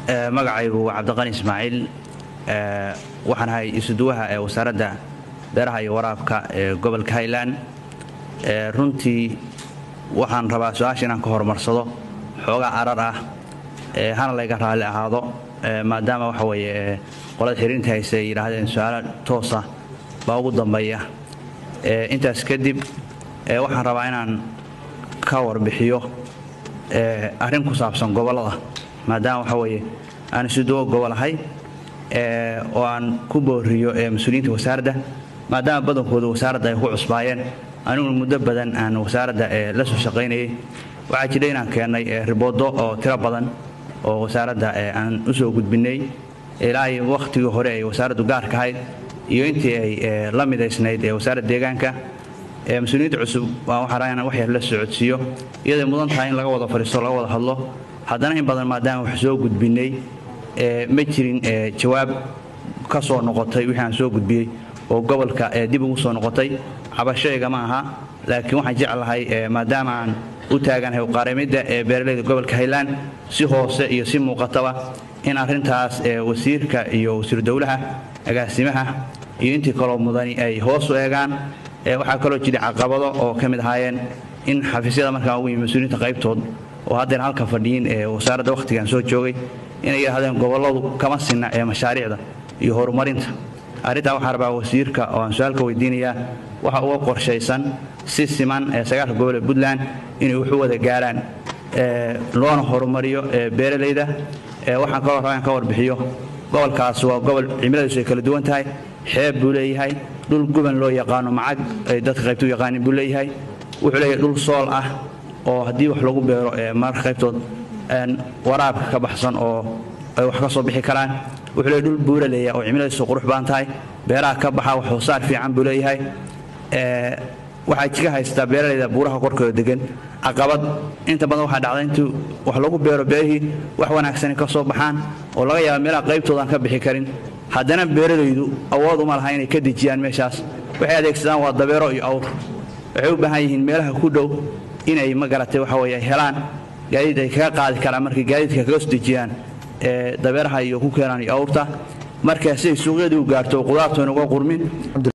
magacaygu waa cabdiqani ismaaciil waxaan ahay isuduwaha ee wasaaradda beeraha iyo waraabka ee gobolka highland runtii waxaan rabaa su-aasha inaan ka horumarsado xoogaa carar ah hana layga raalli ahaado maadaama waxa weeye qolada xiriinta hayse ay yidhaahdeen su-aalo toosa baa ugu dambeeya intaas kadib waxaan rabaa inaan ka warbixiyo arrin ku saabsan gobollada maadaama waxa weeye aan isuduwo gobol ahay oo aan ku booriyo mas-uuliyiinta wasaaradda maadaama badankooda wasaaradda ay ku cusbaayeen aniguna muddo badan aan wasaaradda la soo shaqaynayay waxaa jira inaan keennay riboodo oo tiro badan oo wasaaradda aan u soo gudbinay ilaa ay wakhtigii hore ay wasaaraddu gaarka ahayd iyo intii ay la midaysnayd ee wasaaradda deegaanka mas-uuliyiinta cusub waa waxaa rabaa inaan wax yar la socodsiiyo iyaday mudan tahay in laga wada fadhiisto laga wada hadlo haddana in badan maadaama wax soo gudbinay ma jirin jawaab ka soo noqotay wixii aan soo gudbiyey oo gobolka dib ugu soo noqotay cabashayga ma aha laakiin waxaan jeclahay maadaama aan u taaganahay uqaarimidda ee beeralayda gobolka highland si hoose iyo si muuqataba in arrintaas wasiirka iyo wasiiru dowlaha agaasimaha iyo intii kaloo mudani ay hoos u eegaan waxaa kaloo jira caqabado oo ka mid ahaayeen in xafiisyada markaan ugu yimi mas-uuliyiinta qaybtood oo haddeer halka fadhiyin ee wasaaradda wakhtigan soo joogay inay yidhahdeen gobolladu kama sinna ee mashaariicda iyo horumarinta arrintaa waxaa rabaa wasiirka oo aan su-aalka weydiinayaa waxa uga qorshaysan si siman ee sagaalka gobol ee puntland inay waxu wada gaaraan loona horumariyo beeralayda waxaan kaloo rabaa in ka warbixiyo gobolkaas waa gobol cimiladiisu ay kala duwan tahay xeeb buu leeyahay dhul guban loo yaqaano macag ay dadka qaybta u yaqaanin buu leeyahay wuxuu leeyahay dhul sool ah oo haddii wax lagu beero mararka qaybtood waraabka ka baxsan oo ay wax ka soo bixi karaan wuxuu leeyahay dhul buura leeyahay oo cimiladiisu qurux badan tahay beeraha ka baxa wax hoosaar fiican buu leeyahay waxaa jiga haystaa beeralayda buuraha korkooda degan caqabad inta badan waxaa dhacda intuu wax lagu beero beerihii wax wanaagsani ka soo baxaan oo laga yaaba meelaha qaybtoodaan ka bixi karin haddana beeralaydu awood uma laha inay ka dejiyaan meeshaas waxay adeegsadaan waa dabeero iyo awr waxay u baahan yihiin meelaha ku dhow inay ma garatay waxa weye helaan gaadiid ay kaga qaadi karaan markay gaadiidka kaga soo dejiyaan dabeeraha iyo ku keenaan iyo awrta marka siday suuqyadii u gaarto qudaartoona uga qurmin